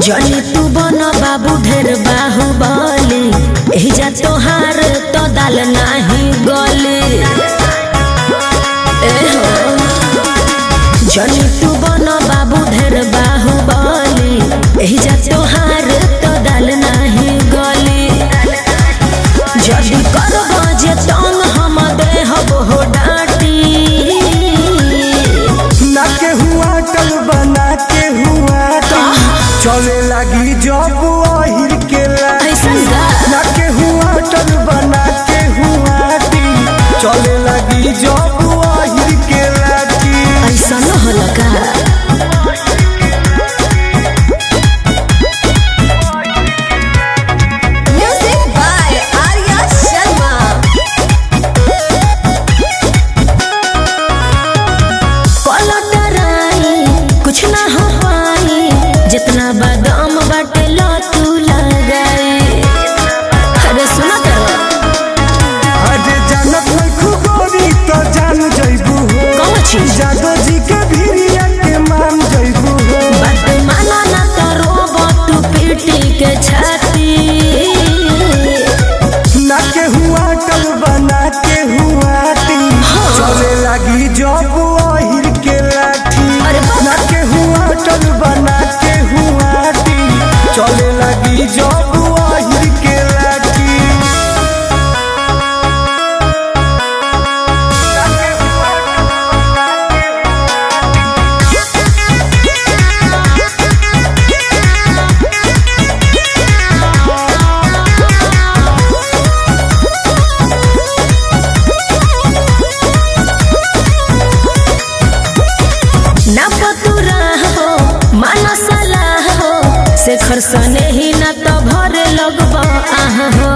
जनी तू बन बाबू ढेर बाहुबली एही जा तोहार तो दाल नाही गली ए हो जनी तू बन बाबू ढेर बाहुबली एही जा तोहार तो दाल नाही गली जदी करब जे तंग हम देहब हो डाटी ना के हुआ टल बना के हुआ टल चले लगी जब अहिर के लाठी ऐसन का? ना के हुआ टल बना के हुआ टी चले लगी जब अहिर के लाठी ऐसा न होला का Music by Arya Sharma. पलटराई कुछ ना हो पाई जितना बादाम बाटे लो तू लगाई अरे सुना करो अरे जानत नहीं खुगोरी तो जान जइबू हो कौन चीज जादो जी के भीरिया के मान जइबू हो बात माना ना तो रोबो तू पीटी के छाती ना के हुआ टल बना के हुआ टी चले लगी जब अहिर के लाठी अरे बाप। ना के हुआ टल बना के हुआ टी चले लगी जब अहिर के लाठी ना पतुरा हो माना सलाह हो से खरसने ही ना तो भरे लगबो आह हो